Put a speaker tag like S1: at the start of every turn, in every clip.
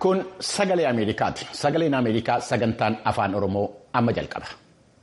S1: Kun sagalee Ameerikaati. Sagaleen Ameerikaa sagantaan afaan Oromoo amma jalqaba.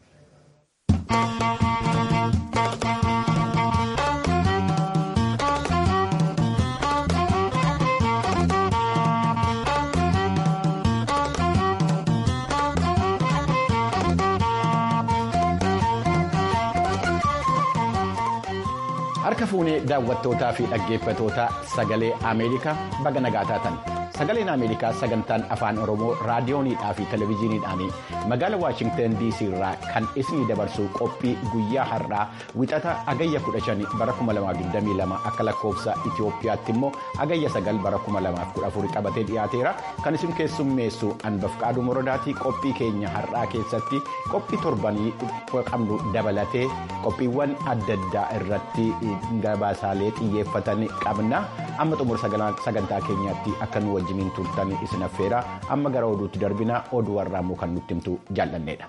S1: Harka fuunee daawwattootaa fi dhaggeeffatoota sagalee Ameerikaa baga nagaa taatan. Sagaleen Ameerikaa sagantaan afaan Oromoo raadiyooniidhaa fi televezyiiniidhaan magaala Waashingtan DC irraa kan isinii dabarsu qophii guyyaa har'aa wixata agayya 15 bara 2022 akka lakkoofsa Itoophiyaatti immoo agayya 9 bara 2014 qabatee dhiyaateera. Kan isin keessummeessu Anbafqaaduu Morodaatii qophii keenya har'aa keessatti qophii torbanii qabnu dabalatee qophiiwwan adda addaa irratti gabaasaalee xiyyeeffatan qabna. Amma xumura sagantaa keenyaatti akka nu wajjiniin turtan isin affeera amma gara oduutti darbina oduu warraamuu kan nutti himtu jaallanneedha.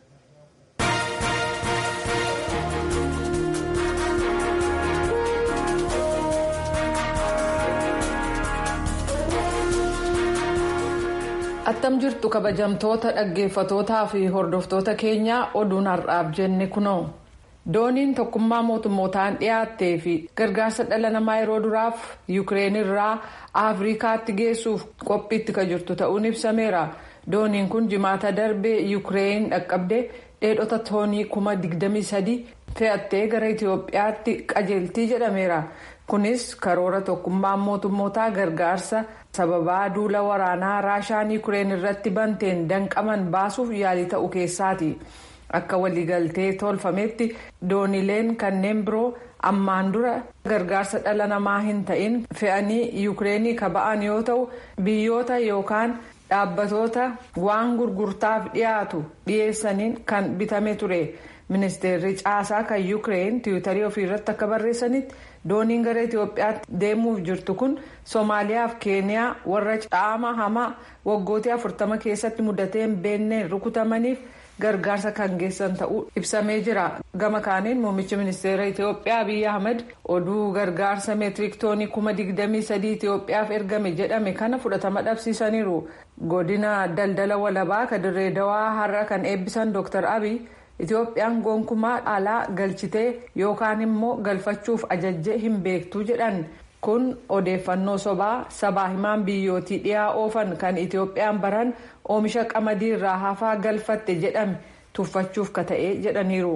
S2: attam jirtu kabajamtoota dhaggeeffatootaa fi hordoftoota keenyaa oduun har'aaf jenne kunoo. dooniin tokkummaa mootummootaan dhiyaattee fi gargaarsa dhala namaa yeroo duraaf yuukireen irraa afrikaatti geessuuf qophiitti kan jirtu ta'uun ibsameera dooniin kun jimaata darbee yuukireen dhaqqabdee dheedhota toonii kuma 23 fe'attee gara itiyoophiyaatti qajeeltii jedhameera kunis karoora tokkummaan mootummootaa gargaarsa sababaa duula waraanaa raashaan yuukireen irratti banteen danqaman baasuuf yaalii ta'u keessaati. akka waliigaltee tolfametti doonileen kanneen biroo ammaan dura gargaarsa dhala namaa hin ta'in fe'anii yuukireenii kaba'an yoo ta'u biyyoota yookaan dhaabbatoota waan gurgurtaaf dhiyaatu dhiyeessaniin kan bitame ture ministeerri caasaa kan yuukireen tiwiitarii ofiirratti akka barreessanitti dooniin gara itiyoophiyaatti deemuuf jirtu kun soomaaliyaa fi keeniyaa warra caama hamaa waggootii afurtama keessatti mudatee hin beenneen rukutamaniif. gargaarsa kan geessan ta'uu ibsamee jira gama kaaniin muummichi ministeera itiyoophiyaa abiy ahmed oduu gargaarsa meetirik toonii kuma digdamii sadii itiyoophiyaaf ergame jedhame kana fudhatama dhabsiisaniiru godina daldala walabaa kadirree dawaa har'a kan eebbisan dr abiy itiyoophiyaan gonkumaa alaa galchitee yookaan immoo galfachuuf ajajjee hin beektu jedhan. kun odeeffannoo sobaa sabaa himaan biyyootii dhiyaa oofan kan itiyoophiyaan baran oomisha qamadii irraa hafaa galfatte jedhame tuffachuuf ka ta'e jedhaniiru.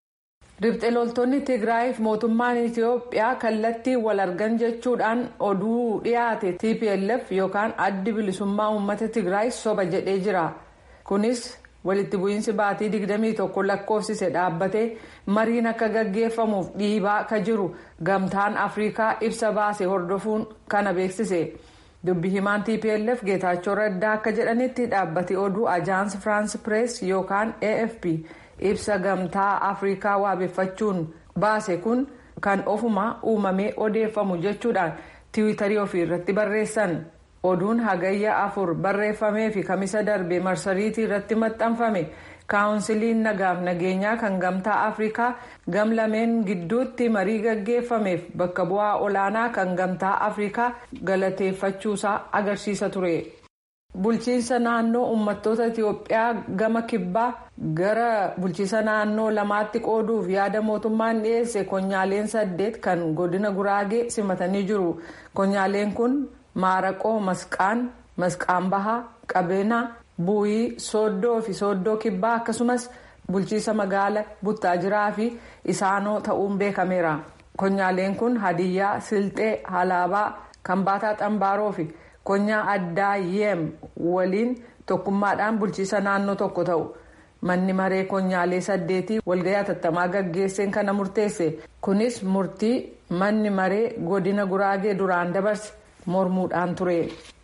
S2: ribxe loltoonni tigraayiif mootummaan itiyoophiyaa kallattii wal argan jechuudhaan oduu dhiyaate tplf yookaan addi bilisummaa uummata tigraay soba jedhee jira kunis. walitti bu'iinsi baatii 21 lakkoofsise dhaabbatee mariin akka gaggeeffamuuf dhiibaa ka jiru gamtaan afrikaa ibsa baase hordofuun kana beeksise dubbi himaan tplf geetaachoo raddaa akka jedhanitti dhaabbati oduu ajaans firaans pirees yookaan afp ibsa gamtaa afrikaa waabeffachuun baase kun kan ofuma uumamee odeeffamu jechuudhaan tiwiitarii ofii irratti barreessan. oduun hagayya afur barreeffamee fi kamisa darbe marsariitii irratti maxxanfame kaawunsiliin nagaaf nageenyaa kan gamtaa afrikaa gam lameen gidduutti marii gaggeeffameef bakka bu'aa olaanaa kan gamtaa afrikaa galateeffachuusaa agarsiisa ture. bulchiinsa naannoo uummattoota itiyoophiyaa gama kibbaa gara bulchiinsa naannoo lamaatti qooduuf yaada mootummaan dhiyeesse konyaaleen saddeet kan godina guraagee simatanii jiru konyaaleen kun. maaraqoo masqaan masqaan bahaa qabeenaa buuyii sooddoo fi sooddoo kibbaa akkasumas bulchiisa magaala buttaajiraa fi isaanoo ta'uun beekameera konyaaleen kun hadiyyaa silxee halaabaa kambaataa xambaaroo fi konyaa addaa yeem waliin tokkummaadhaan bulchiisa naannoo tokko ta'u manni maree konyaalee saddeetii walgahii hatattamaa gaggeesseen kana murteesse kunis murtii manni maree godina guraagee duraan dabarse. mormuudhaan ture.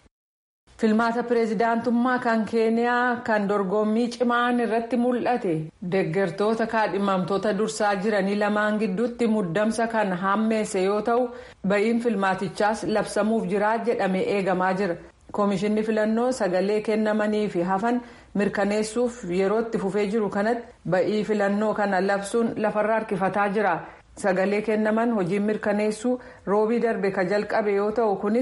S2: filmaata pireezidaantummaa kan keeniyaa kan dorgommii cimaan irratti mul'ate deggertoota kaadhimamtoota dursaa jiranii lamaan gidduutti muddamsa kan hammeesse yoo ta'u ba'iin filmaatichaas labsamuuf jira jedhamee eegamaa jira koomishinni filannoo sagalee kennamanii fi hafan mirkaneessuuf yerootti fufee jiru kanatti ba'ii filannoo kana labsuun lafarra harkifataa jira. sagalee kennaman hojiin mirkaneessuu roobii darbe ka jalqabe yoo ta'u kunis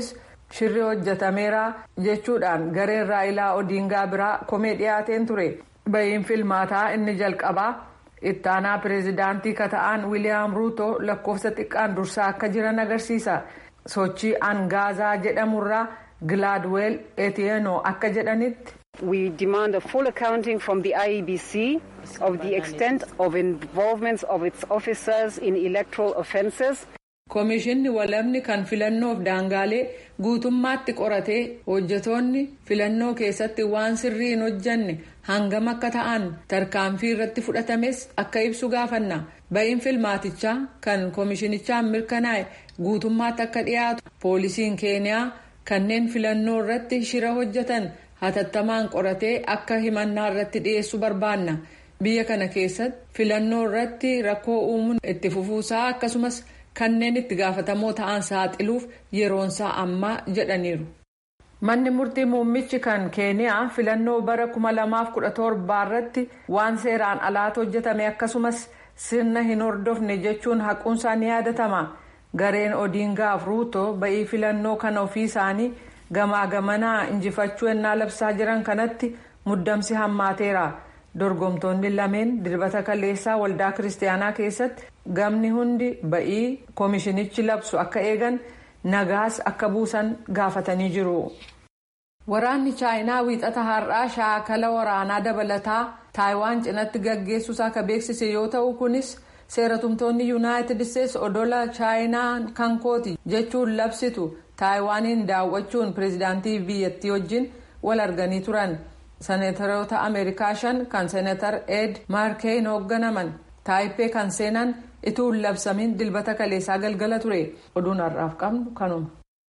S2: shirri hojjetameera jechuudhaan gareen raayilaa odiingaa biraa komee dhiyaateen ture bahiin filmaataa inni jalqabaa ittaanaa pireezidaantii kata'an wiiliyaam ruuto lakkoofsa xiqqaan dursaa akka jiran agarsiisa sochii angaazaa jedhamurraa gilaadweel etiyenoo akka jedhanitti.
S3: We demand a full accounting from the IEBC of the extent of involvement of its officers in electoral offences.
S2: Komishinni walabni kan filannoof daangaalee guutummaatti qoratee hojjetoonni filannoo keessatti waan sirrii hin hojjanne hangam akka ta'an tarkaanfii irratti fudhatames akka ibsu gaafanna. Bahiin filmaatichaa kan komishinichaan mirkanaa'e guutummaatti akka dhiyaatu poolisiin keeniyaa kanneen filannoo irratti shira hojjetan hatattamaan qoratee akka himannaa irratti dhiyeessu barbaanna. Biyya kana keessatti filannoo irratti rakkoo uumuun itti fufuusaa akkasumas. kanneen itti gaafatamoo ta'an saaxiluuf yeroonsaa ammaa jedhaniiru. Manni murtii muummichi kan keeniyaa filannoo bara 2017 irratti waan seeraan alaatti hojjetame akkasumas sirna hin hordofne jechuun haquunsaa ni yaadatama. Gareen Odiingaaf Ruuto ba'ii filannoo kana ofii isaanii gamaa gamanaa injifachuu ennaa labsaa jiran kanatti muddamsi hammaateera. dorgomtoonni lameen dirbata kaleessaa waldaa kiristaanaa keessatti gamni hundi ba'ii koomishinichi labsu akka eegan nagaas akka buusan gaafatanii jiru. waraanni chaayinaa wiixata har'aa shaakala waraanaa dabalataa taayiwaan cinatti gaggeessuusaa akka beeksise yoo ta'u kunis seeratumtoonni yuunaayitid isteetsi odola chaayinaa kan kooti jechuun labsitu taayiwaaniin daawwachuun pireezidaantii biyyattii wajjin wal arganii turan. seneetaroota ameerikaa shan kan seeneetar ed maarkeeyin hoogganaman taayippee kan seenan ituu hin labsamin dilbata kaleessaa galgala ture oduun har'aaf qabnu kanuma.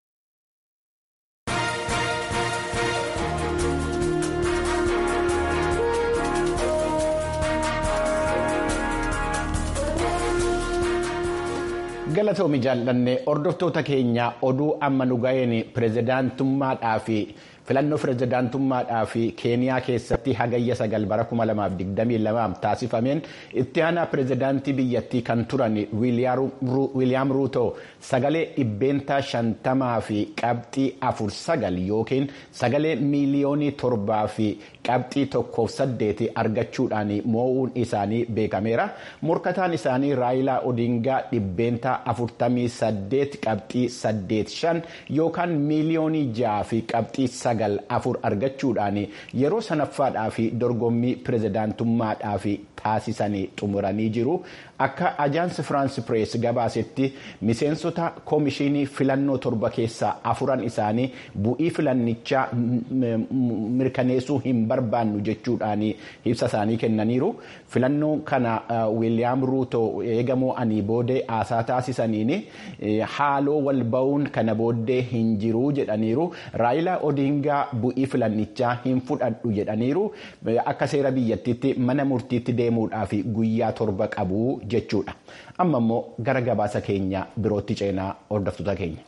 S1: galatoomi jaallanne hordoftoota keenya oduu amma nu ga'een pireezidaantummaadhaa fi filannoo pireezidaantummaadhaa fi keeniyaa keessatti hagayya sagal bara 2022 taasifameen itti aanaa pireezidaantii biyyattii kan turan wiiliyaam ruuto sagalee dhibbeentaa shantamaa fi qabxii afur sagal yookiin sagalee miiliyoonii torbaa fi qabxii tokkoof saddeeti argachuudhaan moo'uun isaanii beekameera morkataan isaanii raayilaa odiingaa dhibbeentaa afurtamii saddeet qabxii saddeet shan yookaan miiliyoonii ja'a fi qabxii sagal afur argachuudhaan yeroo sanaffaadhaa fi dorgommii pireezidaantummaadhaa fi taasisanii xumuranii jiru akka ajaansi firaansi pirees gabaasetti miseensota koomishinii filannoo torba keessaa afuran isaanii bu'ii filannichaa mirkaneessuu hin barbaannu jechuudhaan ibsa isaanii kennaniiru filannoo kana wiiliyaam ruuto eegamoo ani boodee haasaa taasisaniin haaloo wal ba'uun kana booddee hin jiru jedhaniiru raayilaa odiingaa bu'ii filannichaa hin fudhadhu jedhaniiru akka seera biyyattiitti mana murtiitti deemuudhaaf guyyaa torba qabu jechuudha amma immoo gara gabaasa keenya birootti ceenaa hordoftoota keenya.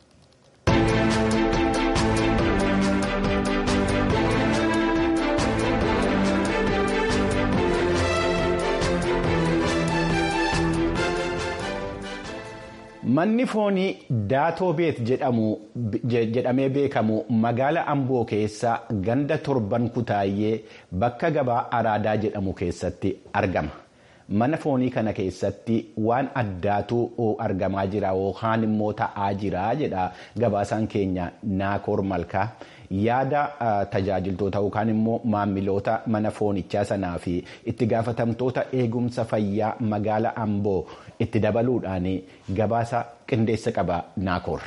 S1: Manni foonii daatoo beet jedhamee beekamu magaala Amboo keessa ganda torban kutaayyee bakka gabaa araadaa jedhamu keessatti argama. Mana foonii kana keessatti waan addaatu argamaa jira yookaan immoo ta'aa jira jedha gabaasaan keenya Naakoor Malkaa. yaada tajaajiltoota yookaan immoo maamiloota mana foonichaa sanaa fi itti gaafatamtoota eegumsa fayyaa magaala Amboo itti dabaluudhaan gabaasa qindeessa qaba Naakoor.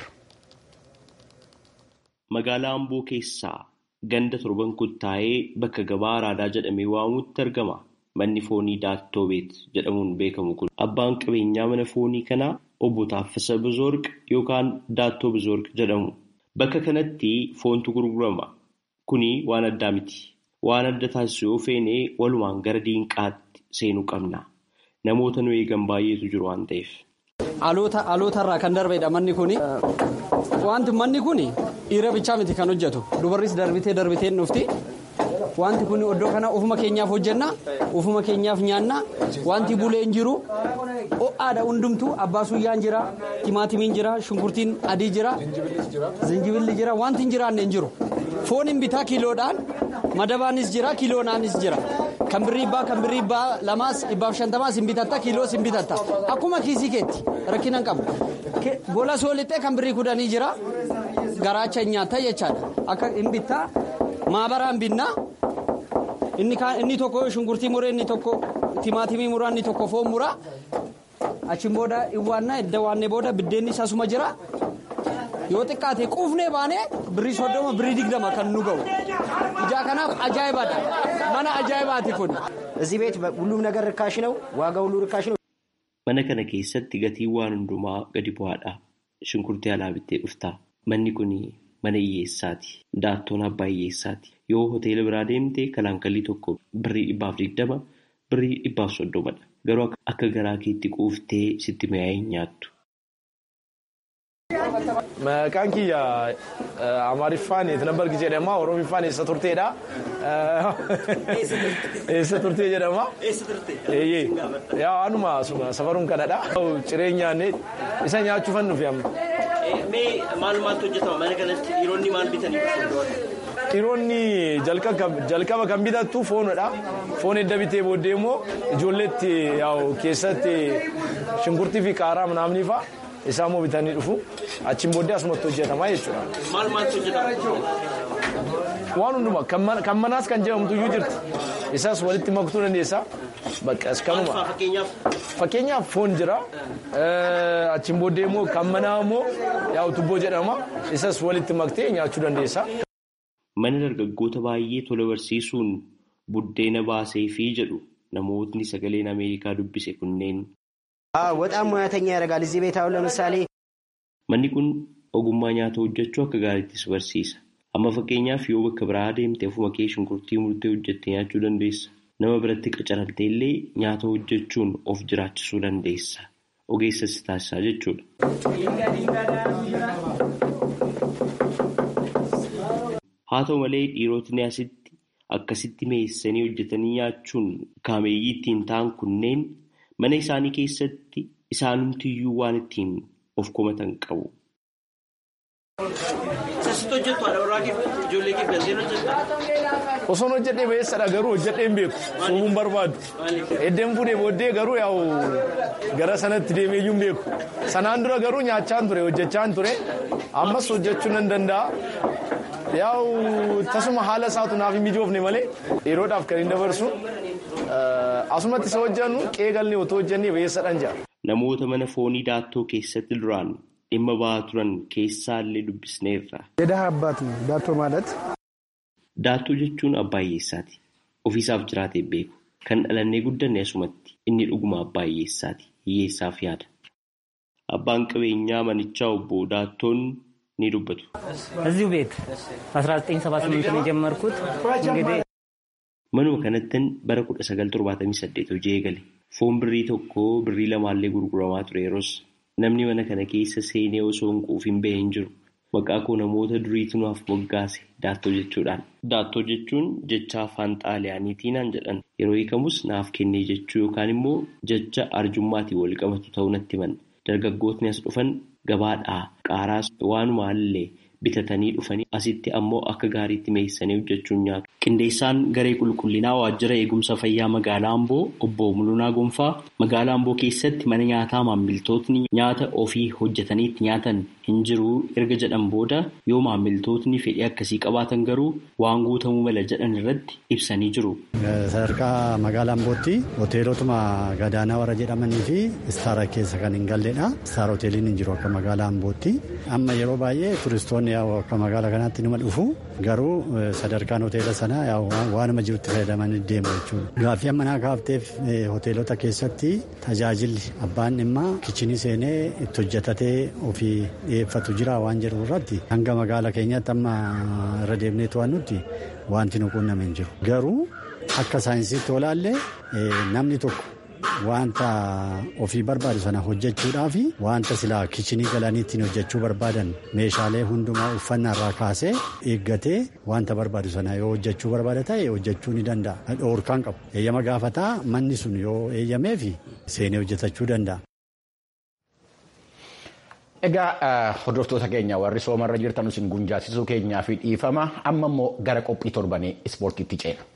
S4: Magaalaa Amboo keessaa ganda torban kuttaa'ee bakka gabaa araadaa jedhamee waamutti argama. Manni foonii Daattoo Beet jedhamuun beekamu kun abbaan qabeenyaa mana foonii kanaa obbo Taaffisa Bizoorq yookaan Daattoo Bizoorq jedhamu. Bakka kanatti foontu gurgurama. Kuni waan addaa miti. Waan adda taasisu yoo feene walumaan gara diinqaatti seenuu qabna. Namoota nu eegan baay'eetu jiru waan ta'eef.
S5: Alootarraa kan darbedha manni kuni. Wanti manni kuni dhiira bichaa miti kan hojjetu. Dubarris darbitee darbitee dhufti. wanti kun iddoo kana ofuma keenyaaf hojjenna ofuma keenyaaf nyaanna wanti bulee hin jiru ho'aadha hundumtu abbaa suyyaan jira timaatimiin jira shunkurtiin adii jira zinjibilli jira wanti hin jiraanne hin jiru foon hin bitaa kiiloodhaan madabaanis jira kiiloonaanis jira. kan birrii ibbaa kan birrii ibbaa lamaas ibbaaf shantamaas hin bitatta kiiloos hin bitatta akkuma kiisii keetti rakkina hin qabu gola soolixxee kan birrii kudhanii jira garaacha hin nyaatta jechaadha akka hin bittaa maabaraan binnaa inni tokko shunkurtii muree inni tokko timaatimii muraa inni tokko foon muraa achiin booda iwwaannaa edda waannee booda biddeenni isasuma jira yoo xiqqaate quufnee baanee birrii soddoma birrii digdama kan nu ga'u ijaa kanaaf ajaa'ibaadha mana ajaa'ibaati kun.
S6: እዚህ ቤት ሁሉም ነገር ርካሽ ነው። ዋጋ ሁሉ ርካሽ ነው።
S4: Mana kana keessatti gatiin waan hundumaa gadi bu'aadha. Shunkurtii alaa bittee dhufta. Manni kun mana hiyyeessaati. Daattoon abbaa hiyyeessaati. Yoo hoteela biraa deemte kalaankallii tokko birrii dhibbaaf digdama birrii dhibbaaf soddomadha. Garuu akka garaa keetti quuftee sitti mi'aa'ee hin nyaattu.
S7: Maqaan kiyya Amaariffaan Tinabbargi jedhama. Oromiffaan eessa turteedha. Eessa turtee jedhama. Eeyyee. Yaa anuma safaruun kanadha. Ciree nyaanne isa nyaachuufan nufi amma.
S4: Mee maal maaltu hojjetama mana kanatti dhiironni maal bitanii dhufu?
S7: Dhiironni jalqaba kan bitattu foonidha. Foon edda bitee booddee immoo ijoolleetti keessatti shunkurtii fi qaaraa manaamni fa'a. Isaan immoo bitanii dhufu. Achiin booddee asumatti hojjetama jechuudha.
S4: Maal maaltu hojjetama?
S7: Waan hundumaa kan manaas kan jedhamtu iyyuu jirti. Isas walitti maktuu dandeessa. Bakka kanuma. Fakkeenyaaf foon jira. Achiin booddee immoo kan manaa immoo yaa'u tubboo jedhama. Isas walitti maktee nyaachuu dandeessa.
S4: Mana dargaggoota baay'ee tola barsiisuun buddeena baasee fi jedhu namootni sagaleen Ameerikaa dubbise kunneen.
S6: በጣም ሙያተኛ ያደርጋል። እዚህ ቤት አሁን ለምሳሌ
S4: Manni kun ogummaa nyaata hojjechuu akka gaariittis barsiisa. Amma fakkeenyaaf yoo bakka biraa deemte ofuma kee shunkurtii murtee hojjettee nyaachuu dandeessa. Nama biratti qacaramtee illee nyaata hojjechuun of jiraachisuu dandeessa. Ogeessa si taasisaa jechuudha. Haa ta'u malee dhiirotni asitti akkasitti meessanii hojjetanii nyaachuun kaameeyyii ittiin ta'an kunneen mana isaanii keessatti isaanumtiyyuu waan ittiin of komatan qabu.
S7: Osoon hojjedhee beessadha garuu hojjedhee hin beeku. Suubuun barbaadu. Eddeen fuudhee booddee garuu yaa'u gara sanatti deemee iyyuu hin beeku. Sanaan dura garuu nyaachaan ture hojjechaan ture. Ammas hojjechuu nan danda'a. Yaa'u tasuma haala isaatu naaf hin mijoofne malee yeroodhaaf kan hin dabarsu. Asumatti isa hojjennu qeegallee otoo hojjennee beessadhaan jira.
S4: Namoota mana foonii daattoo keessatti duraan dhimma ba'aa turan keessaallee dubbisneerra.
S8: የደሃ አባት ነው ዳቶ ማለት
S4: Daattoo jechuun abbaa hiyyeessaati. Ofiisaaf jiraatee beeku. Kan dhalannee guddanne asumatti inni dhuguma abbaa hiyyeessaati. Hiyyeessaaf yaada. Abbaan qabeenyaa manichaa obbo Daattoon ni dubbatu.
S9: እዚሁ ቤት 1978 ነው የጀመርኩት እንግዲህ
S4: Manuma kanattin bara 1978 hojii eegale. Foon birrii tokko birrii lamaallee gurguramaa ture yeroos namni mana kana keessa seenee osoo hin quufin bahee hin jiru. Maqaa koo namoota duriitu naaf moggaase daattoo jechuudhaan. Daattoo jechuun jecha afaan xaaliyaaniitiin jedhan yeroo hiikamus naaf kennee jechuu yookaan immoo jecha arjummaatiin wal qabatu ta'uu natti himan. Dargaggootni as dhufan gabaadhaa qaaraas waanumaallee bitatanii dhufanii asitti ammoo akka gaariitti meessanii hojjechuun nyaatu. Qindeessaan garee qulqullinaa waajjira eegumsa fayyaa magaalaa Amboo obbo Mulunaa Gonfaa magaalaa Amboo keessatti mana nyaataa maamiltootni nyaata ofii hojjetaniitti nyaatan hin jiru erga jedhan booda yoo maamiltootni fedhii akkasii qabaatan garuu waan guutamuu mala jedhan irratti ibsanii jiru.
S10: Sadarkaa magaalaa Ambootti hoteelotuma gadaanaa warra jedhamanii fi istaara keessa kan hin galledha. Istaara hoteeliin hin jiru akka magaalaa Ambootti. Amma yeroo baay'ee turistoonni akka magaalaa kanaatti nima dhufu garuu sadarkaan hoteela sanaa waanuma jirutti fayyadamanii deemu jechuudha. Gaaffii amma naa kaafteef hoteelota keessatti tajaajilli abbaan dhimmaa kichinii seenee itti hojjetatee ofii dhiyeeffatu jira waan jedhu irratti hanga magaalaa keenyaatti amma irra deemnee to'annutti wanti nu quunname hin jiru. Garuu akka saayinsiitti olaallee namni tokko wanta ofii barbaadu sana hojjechuudhaaf wanta silaa kichinii galanii ittiin hojjechuu barbaadan meeshaalee hundumaa uffannaarraa kaasee eeggatee wanta barbaadu sana yoo hojjechuu barbaada ta'e hojjechuu ni danda'a. Dhoorkaan qabu. Eeyyama gaafataa manni sun yoo eeyyamee fi seenee hojjetachuu danda'a.
S1: Egaa hordoftoota keenya warri soomarra jirtan isin gunjaasisuu keenyaa fi dhiifama amma immoo gara qophii torbanii ispoortiitti ceena.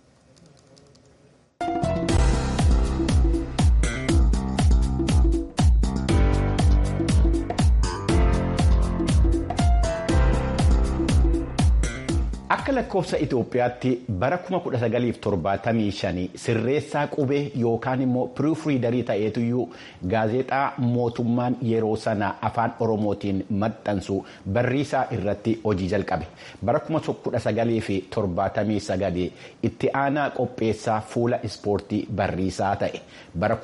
S1: Akka lakkoofsa Itoophiyaatti bara 1975 sirreessaa qubee yookaan immoo piriifriidarii ta'eetuyyuu gaazexaa mootummaan yeroo sana afaan Oromootiin maxxansu barriisaa irratti hojii jalqabe. Bara 1979 itti aanaa qopheessaa fuula ispoortii barriisaa ta'e. Bara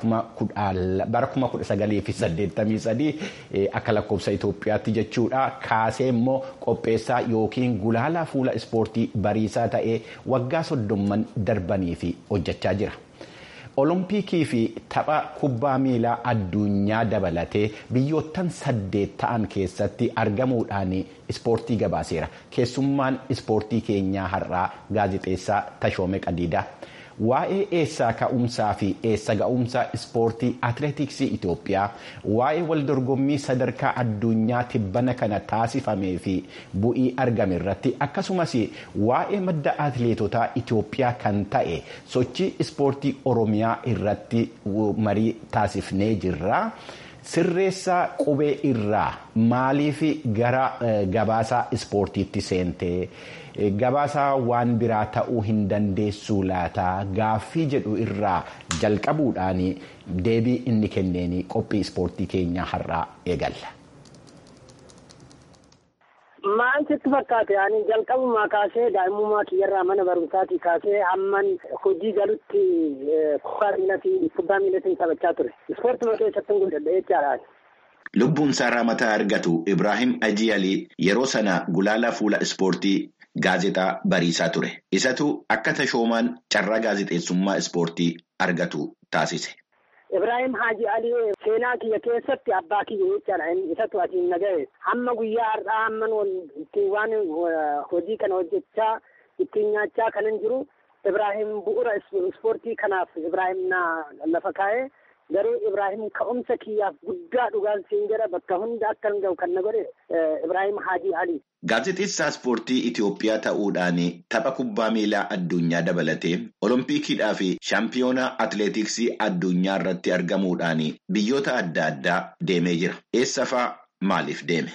S1: 1983 akka lakkoofsa Itoophiyaatti jechuudha kaasee immoo qopheessaa yookiin gulaalaa fuula ispoortii. ispoortii bariisaa ta'ee waggaa soddomman darbanii fi hojjechaa jira. Olompikii fi tapha kubbaa miilaa addunyaa dabalatee biyyoottan saddeet ta'an keessatti argamuudhaan ispoortii gabaaseera. Keessummaan ispoortii keenyaa har'aa gaazexeessaa Tashoome Qadiidaa. Waa'ee eessaa ka'umsaa fi eessa ga'umsaa ispoortii atileetiksii Itoophiyaa waa'ee waldorgommii sadarkaa addunyaa tibbana kana taasifamee fi bu'ii argame irratti akkasumas waa'ee madda atileetotaa Itoophiyaa kan ta'e sochii ispoortii Oromiyaa irratti marii taasifnee jirra. Sirreessaa qubee irraa maaliif gara gabaasaa ispoortiitti seentee? Gabaasaa waan biraa ta'uu hin dandeessu laata gaaffii jedhu irraa jalqabuudhaan deebii inni kenneen qophii ispoortii keenyaa har'aa eegalla.
S11: Maal sitti fakkaate ani jalqabumaa kaasee daa'imummaa kiyyarraa mana barumsaatii kaasee hamman hojii galutti kubbaa miilatiin kubbaa miilatiin taphachaa ture. Ispoortuma keessatti guddadha jechaadha.
S12: Lubbuun isaa mataa argatu Ibrahim Ajiyalii yeroo sana gulaalaa fuula ispoortii gaazexaa bariisaa ture. Isatu akka tashoomaan carraa gaazexeessummaa ispoortii argatu taasise.
S11: Ibrahim Haji Alii seenaa kiyya keessatti abbaa kiyya jechaadha. Isatu asiin nagahee hamma guyyaa har'aa hamman ittiin waan hojii kana hojjechaa ittiin nyaachaa kanan jiru Ibrahim bu'uura ispoortii kanaaf Ibrahim na lafa kaa'ee garuu Ibrahim ka'umsa kiyyaaf guddaa dhugaan siin jedha bakka hunda akka hin gahu kan na godhe Ibrahim Haji Ali.
S12: Gaazexeessaa ispoortii Itoophiyaa ta'uudhaan tapha kubbaa miilaa addunyaa dabalatee Oloompikiidhaa fi shaampiyoonaa atileetiksii addunyaa irratti argamuudhaan biyyoota adda addaa deemee jira. Eessa fa'aa maaliif deeme?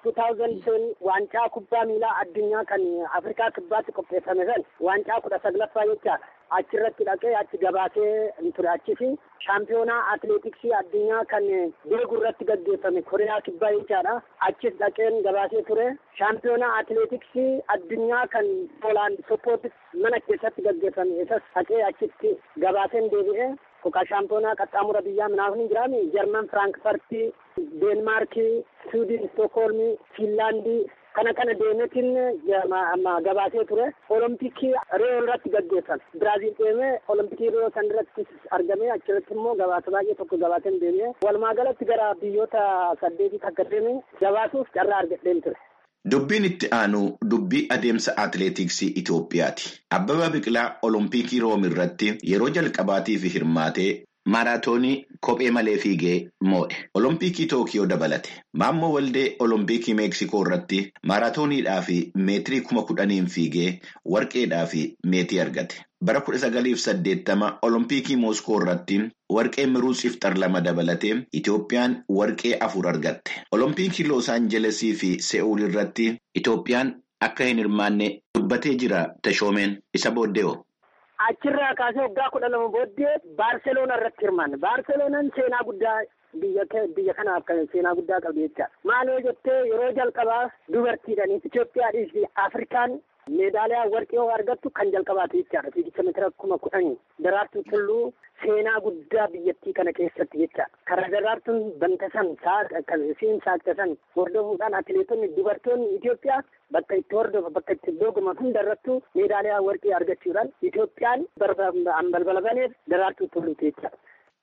S11: 2010 waancaa kubbaa miilaa addunyaa kan Afrikaa kibbaatti qopheeffame san waancaa kudha saglaffaa jechaadha. Achirratti dhaqee achi gabaasee ture achis shaampiyoonaa atileetiksii addunyaa kan deegu irratti gaggeeffame Kooriyaa kibbaa jechaadha. Achis dhaqeen gabaasee ture. Shaampiyoonaa atileetiksii addunyaa kan Poolaand Soppooti mana keessatti gaggeeffame isas dhaqee achitti gabaaseen deebi'ee Koka shaampiyoonaa qaxxaamura biyyaa minaaf hin jiraame Jarman Firaankifartii, Deenmaarkii, Suudin, Stokholmii, Fiinlaandii kana kana deemetiin gabaasee ture. Olompikii Riyoo irratti gaggeeffame. Biraaziil deemee Olompikii Riyoo san irratti argamee achirratti immoo gabaasa baay'ee tokko gabaaseen deemee walumaa galatti gara biyyoota saddeetii akka deeme gabaasuuf carraa argadheen ture.
S12: Dubbiin itti aanu dubbii adeemsa atileetiksii Itoophiyaati. Abbabaa Biqilaa Olompikii Room irratti yeroo jalqabaatiif hirmaatee maaraatoonii kophee malee fiigee moo'e. Olompikii Tookiyoo dabalate. Maammoo Waldee Olompikii Meeksikoo irratti maaraatooniidhaa fi meetirii kuma kudhaniin fiigee warqeedhaa fi meetii argate. Bara kudha sagaliif saddeettama Olompikii Mooskoo irratti warqee miruus ifxar lama dabalatee Itoophiyaan warqee afur argatte. Olompikii Loos Aanjelesii fi Se'uul irratti Itoophiyaan akka hin hirmaanne dubbatee jira Tashoomeen isa booddee'oo.
S11: Achirraa kaasee waggaa kudha lama booddee Baarseloona irratti hirmaanne. Baarseloonaan seenaa guddaa biyya kanaaf kan seenaa guddaa qabdi jechaadha. Maal yoo jettee yeroo jalqabaa dubartiidhaan Itoophiyaadhii fi Afrikaan meedaaliyaa warqee yoo argattu kan jalqabaate jechaadha. Fiigicha meetira kuma kudhanii daraartuu tulluu seenaa guddaa biyyattii kana keessatti jechaadha. Karaa daraartuun bantasan isiin saaqtasan hordofuudhaan atileetonni dubartoonni Itoophiyaa bakka itti hordofa bakka itti dorgoman hunda irrattuu meedaaliyaa warqee argachuudhaan Itoophiyaan balbala baneef daraartuu tulluuti jechaadha.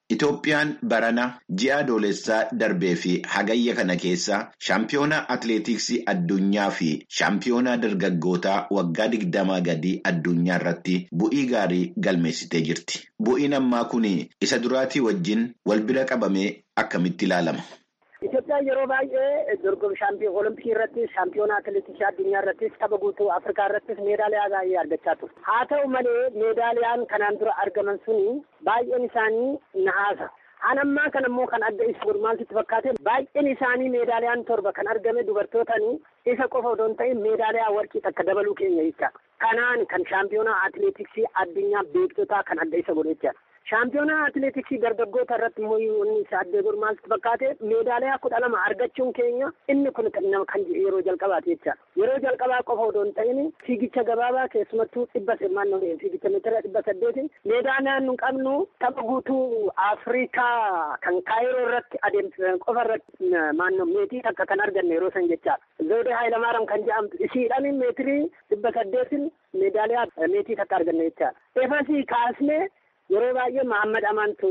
S12: Itoophiyaan barana ji'a adoolessaa darbee fi hagayya kana keessa shaampiyoonaa atileetiksii addunyaa fi shaampiyoonaa dargaggootaa waggaa digdamaa gadii addunyaa irratti bu'ii gaarii galmeessitee jirti. Bu'iin ammaa kun isa duraatii wajjin wal bira qabamee akkamitti ilaalama?
S11: Itoophiyaan yeroo baay'ee dorgommii shaampiyoon olompikii irrattis shaampiyoonaa atileetiksii addunyaa irrattis tapha guutuu afrikaa irrattis meedaaliyaa baay'ee argachaa turte. Haa ta'u malee meedaaliyaan kanaan dura argaman suni baay'een isaanii nahaasa. An ammaa kan ammoo kan adda isa gurmaansitti fakkaate baay'een isaanii meedaaliyaan torba kan argame dubartootanii isa qofa odoo hin ta'in meedaaliyaa warqii takka dabaluu keenya jecha. Kanaan kan shaampiyoonaa atileetiksii addunyaa beektotaa kan adda isa godhe jecha. Shaampiyoonaa atileetiksii dargaggoota irratti immoo inni isa addee gurmaansitti fakkaate meedaaliyaa kudha lama argachuun keenya inni kun nama kan yeroo jalqabaati jecha. Yeroo jalqabaa qofa odoo hin ta'in fiigicha gabaabaa keessumattuu dhibba maannoo fiigicha meetira dhibba saddeetiin meedaaliyaan nu qabnu tapha guutuu Afrikaa kan Kaayiroo irratti adeemsisan qofa irratti maannoo meetii takka kan arganne yeroo san jecha. Zawudee Haayilamaaram kan jedhamtu isiidhaan meetirii dhibba saddeetiin meedaaliyaa meetii takka arganne jecha. Efasii kaasnee yeroo baay'ee Mahammad Amaantu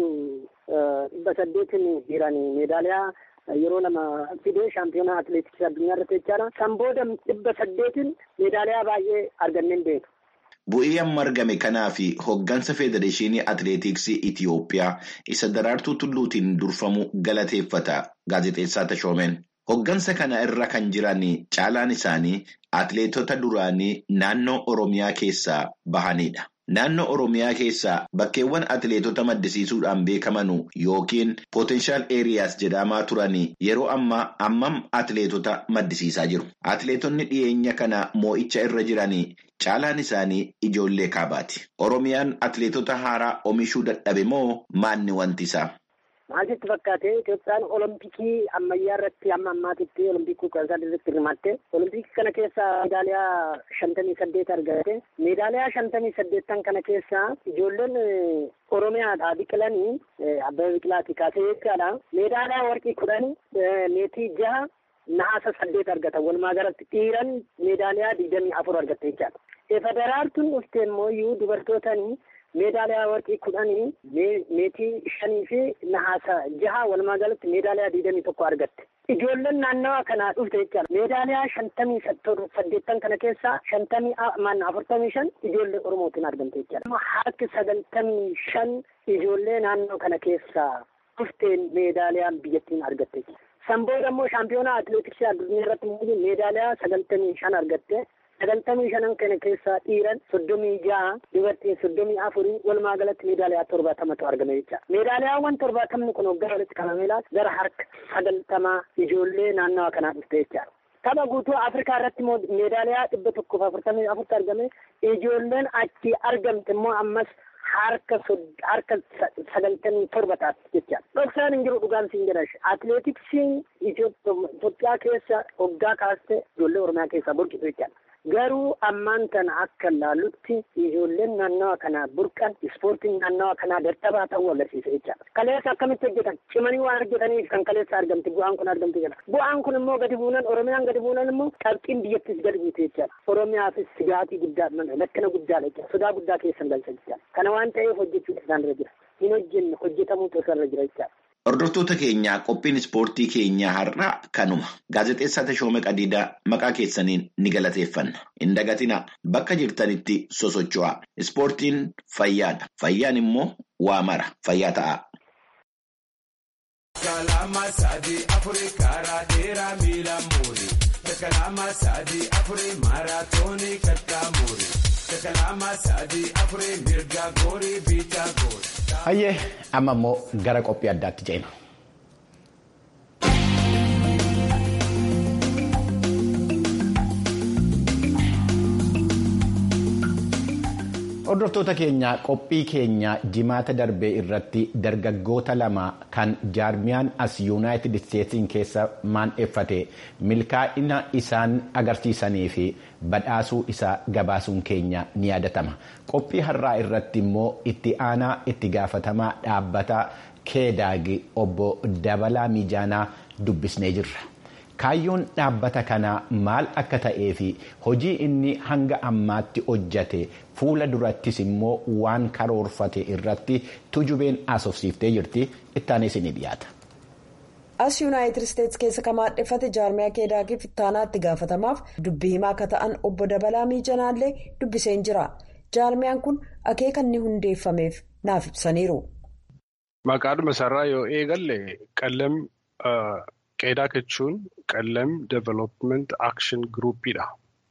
S11: dhibba saddeetiin dhiiraan meedaaliyaa yeroo lama fidee shaampiyoonaa atileetiksii addunyaa irratti jechaadha. San booda dhibba saddeetiin meedaaliyaa baay'ee arganneen beeku.
S12: Bu'ii amma argame kanaa fi hoggansa Federeeshinii Atileetiksii Itiyoophiyaa isa daraartuu tulluutiin durfamu galateeffata gaazexeessaa Tashoomeen. Hoggansa kana irra kan jiran caalaan isaanii atileetota duraanii naannoo Oromiyaa keessaa bahanidha. Naannoo Oromiyaa keessaa bakkeewwan atileetota maddisiisuudhaan beekaman yookiin potenshaal eeriyaas jedhamaa turan yeroo ammaa ammam atileetota maddisiisaa jiru. Atileetonni dhiyeenya kana moo'icha irra jiran caalaan isaanii ijoollee kaabaati. Oromiyaan atileetota haaraa oomishuu dadhabe moo maanni wanti isaa?
S11: Maal sitti fakkaate Itoophiyaan olompikii ammayyaa irratti amma ammaatitti olompikii kudha sadii irratti hirmaatte olompikii kana keessa meedaaliyaa shantamii saddeet argatte meedaaliyaa shantamii saddeettan kana keessa ijoolleen oromiyaadhaa biqilanii abbaba biqilaati kaasee jechaadha meedaaliyaa warqii kudhan meetii jaha nahaasa saddeet argatan walumaa galatti dhiiran meedaaliyaa digdamii afur argatte jechaadha. Federaartuun dhufte immoo iyyuu dubartootanii meedaaliyaa warqii kudhanii meetii shanii fi nahaasa jaha walumaa galatti meedaaliyaa digdamii tokko argatte. Ijoolleen naannawa kanaa dhufte jechaadha. Meedaaliyaa shantamii saddeettan kana keessaa shantamii maannaa afurtamii shan ijoollee Oromootiin argamte jechaadha. Harki sagaltamii shan ijoollee naannoo kana keessaa dhufteen meedaaliyaan biyyattiin argatte. San booda immoo shaampiyoonaa atileetiksii addunyaa irratti meedaaliyaa sagaltamii shan argatte. sagaltamii shanan kana keessaa dhiiran soddomii ja'a dubartiin soddomii afurii walumaa galatti meedaaliyaa torbaatamatu argame jecha meedaaliyaawwan torbaatamni kun waggaa walitti qabamee laata gara harka sagaltamaa ijoollee naannawa kanaa dhufte jecha tapha guutuu afrikaa irratti immoo meedaaliyaa dhibba tokkoof afurtamii afurti argame ijoolleen achi argamte immoo ammas harka harka sagaltamii torba taati jecha dhoksaan hin jiru dhugaan siin jedha atileetiksiin Itoophiyaa keessa waggaa kaaste ijoollee oromiyaa keessaa burqitu jechaadha. Garuu ammaan kana akka ilaallutti ijoolleen naannawa kanaa burqan ispoortiin naannawa kanaa dadhabaa ta'uu agarsiisa jechaadha. Kaleessa akkamitti hojjetan cimanii waan hojjetaniif kan kaleessa argamte bu'aan kun argamte jedha. Bu'aan kun immoo gadi buunan Oromiyaan gadi buunan immoo qabxiin biyyattis gadi buute jechaadha. Oromiyaafis sigaatii guddaa lakkina guddaadha jechaadha. Sodaa guddaa keessan galcha jechaadha. Kana waan ta'eef hojjechuutu isaan irra jira. Hin hojjenne hojjetamuutu isaan irra jira jechaadha.
S12: Hordoftoota keenyaa qophiin ispoortii keenyaa har'aa kanuma. Gaazexeessaa Tashoomee Qadiidaa maqaa keessaniin ni galateeffanna. Hin dagatinaa bakka jirtanitti sosocho'aa. Ispoortiin fayyaadha. Fayyaan immoo waa mara. Fayyaa ta'aa.
S13: Kalama sadii afurii karaa dheeraa miila muuri. Kalama sadii afurii maaraatoonii kattaa muuri. Kalama sadii afurii mirga goorii biitaa goori.
S1: Hayyee amma immoo gara qophii addaatti ceena. Hordoftoota keenya qophii keenya jimaata darbee irratti dargaggoota lama kan jaarmiyaan as yuunaayitid isteetsiin keessa maandheeffate milkaa'ina isaan agarsiisanii fi badhaasuu isaa gabaasuun keenya ni yaadatama. Qophii har'aa irratti immoo itti aanaa itti gaafatamaa dhaabbata keedaagi obbo Dabalaa Miijaanaa dubbisnee jirra. kaayyoon dhaabbata kanaa maal akka ta'ee fi hojii inni hanga ammaatti hojjate fuula durattis immoo waan karoorfate irratti tujubeen haasofsiiftee jirti ittaanis ni dhiyaata.
S14: as yuunaayitid isteetsi keessa kan maadheffate jaarmiyaa keedaakiif ittaanaatti gaafatamaaf dubbii himaa akka ta'an obbo dabalaa miijanaallee dubbiseen jira jaarmiyaan kun akeeka inni hundeeffameef naaf ibsaniiru.
S15: maqaadhuma isaarraa yoo eegalle qallam qeedaa jechuun qallam development action groupiidha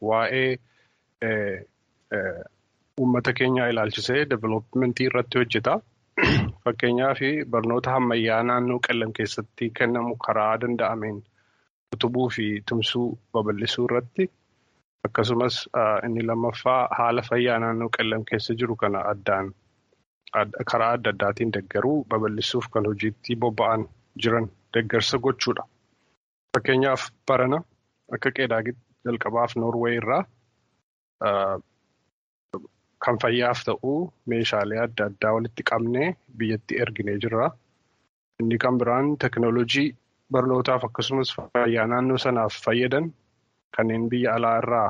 S15: waa'ee uummata keenyaa ilaalchisee developmentii irratti hojjeta. Fakkeenyaaf barnoota ammayyaa naannoo qallam keessatti kennamu karaa danda'ameen utubuu fi tumsuu babal'isuu irratti akkasumas inni lammaffaa haala fayyaa naannoo qallam keessa jiru kana addaan karaa adda addaatiin deeggaruu babal'isuuf kan hojiitti bobba'an jiran deeggarsa gochuudha. Fakkeenyaaf barana akka qeedaa jalqabaaf Noorweey irraa kan fayyaaf ta'u meeshaalee adda addaa walitti qabnee biyyatti erginee jirra. Inni kan biraan teknoolojii barnootaaf akkasumas fayyaa naannoo sanaaf fayyadan kanneen biyya alaa irraa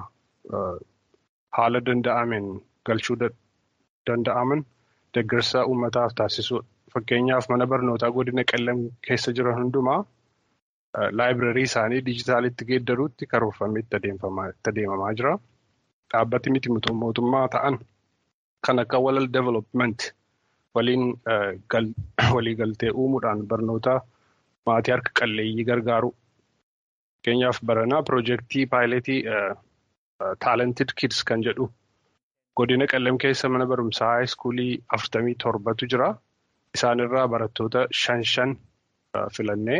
S15: haala danda'ameen galchuu danda'aman deeggarsa uummataaf taasisuudha. Fakkeenyaaf mana barnootaa godina qallam keessa jiran hundumaa laayibireerii isaanii dijitaalitti geeddaruutti karoorfamee itti adeemamaa jira. Dhaabbati miti mootummaa ta'an kan akka walal development waliin waliigaltee uumuudhaan barnoota maatii harka qalleeyyii gargaaru. Fakkeenyaaf baranaa piroojeektii paayileetii taalented kids kan jedhu godina qallam keessa mana barumsaa haayiskuulii afurtamii torbatu jira. Isaanirraa barattoota shan shan filannee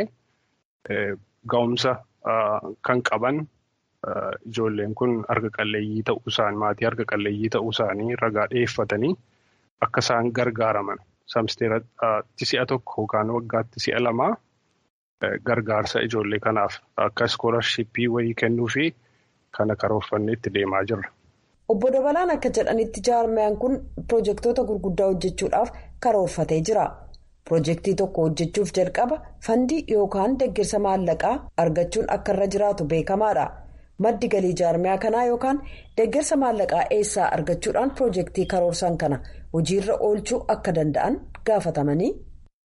S15: ga'umsa kan qaban ijoolleen kun harka qalleeyyii ta'uu isaanii maatii harka qalleeyyii ta'uu isaanii ragaa dhiyeeffatanii akka isaan gargaaraman samsteeratti si'a tokko yookaan waggaatti si'a lamaa gargaarsa ijoollee kanaaf akka iskoolarshipii wayii kennuu fi kana karoorfannee itti deemaa jirra.
S14: Obbo Dabalaan akka jedhanitti jaarmiyaan kun piroojeektoota gurguddaa hojjechuudhaaf karoorfatee jira. Piroojeektii tokko hojjechuuf jalqaba fandii yookaan deeggarsa maallaqaa argachuun akka irra jiraatu beekamaadha. Maddi galii jaarmiyaa kanaa yookaan deeggarsa maallaqaa eessaa argachuudhaan piroojeektii karoorsan kana hojiirra oolchuu akka danda'an gaafatamanii.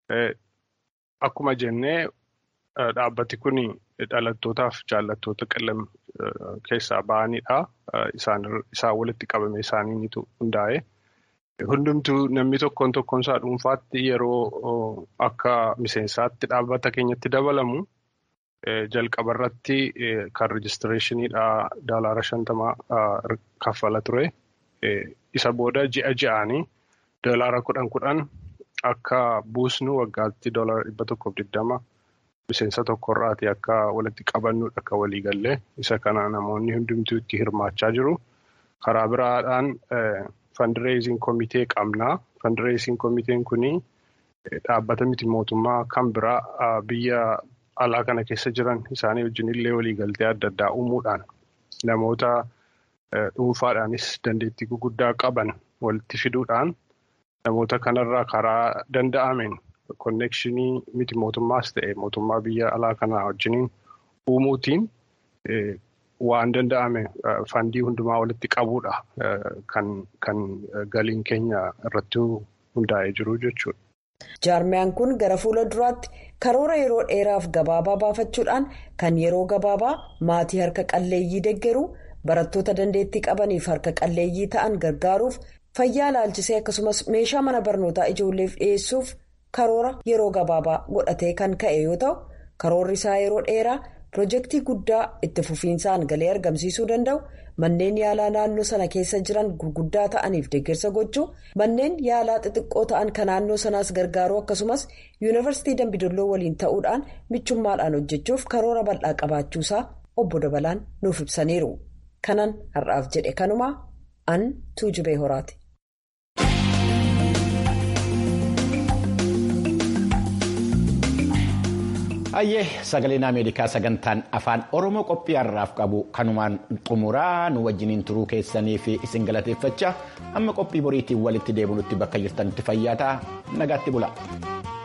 S15: Akkuma jennee dhaabbati kun dhalattootaaf jaallattoota qallam keessaa ba'anidha. Isaan walitti qabame isaaniitu hundaa'e. Hundumtuu namni tokkoon tokkoon isaa dhuunfaatti yeroo akka miseensaatti dhaabbata keenyatti dabalamu jalqaba irratti kan rejistireeshiniidha daalaara shantamaa kaffala ture. Isa booda ji'a ji'aanii daalaara kudhan kudhan akka buusnu waggaatti daalaara dhibba tokkoof digdama miseensa tokkorraati akka walitti qabannuudha akka waliigallee isa kana namoonni hundumtuu itti hirmaachaa jiru. Karaa biraadhaan fandireeziin komitee qabna. Fandireeziin komiteen kuni dhaabbata miti mootummaa kan biraa biyya alaa kana keessa jiran isaanii wajjin illee waliigaltee adda addaa uumuudhaan namoota dhuunfaadhaanis dandeettii guguddaa qaban walitti fiduudhaan namoota kanarraa karaa danda'ameen konnekshinii miti mootummaas ta'e mootummaa biyya alaa kanaa wajjiniin uumuutiin waan danda'ame fandii hundumaa walitti qabuudha kan galiin keenya irratti hundaa'ee jiru jechuudha.
S14: Jaarmiyaan kun gara fuula duraatti karoora yeroo dheeraaf gabaabaa baafachuudhaan kan yeroo gabaabaa maatii harka qalleeyyii deeggaruu barattoota dandeettii qabaniif harka qalleeyyii ta'an gargaaruuf fayyaa ilaalchisee akkasumas meeshaa mana barnootaa ijoolleef dhiyeessuuf karoora yeroo gabaabaa godhatee kan ka'e yoo ta'u karoorri isaa yeroo dheeraa piroojeektii guddaa itti fufiinsaan galee argamsiisuu danda'u manneen yaalaa naannoo sana keessa jiran gurguddaa ta'aniif deeggarsa gochuu manneen yaalaa xixiqqoo ta'an kan naannoo sanaas gargaaruu akkasumas yuunivarsiitii dambidolloo waliin ta'uudhaan michummaadhaan hojjechuuf karoora bal'aa qabaachuusaa obbo dabalaan nuuf ibsaniiru kanan har'aaf jedhe kanumaa an tuujubee horaati.
S1: Hayyee sagaleen Ameerikaa sagantaan afaan Oromoo qophii har'aaf qabu kanumaan xumuraa nu wajjiniin turuu keessanii fi isin galateeffachaa amma qophii boriitiin walitti deebinutti bakka jirtanitti fayyaa ta'aa nagaatti bula.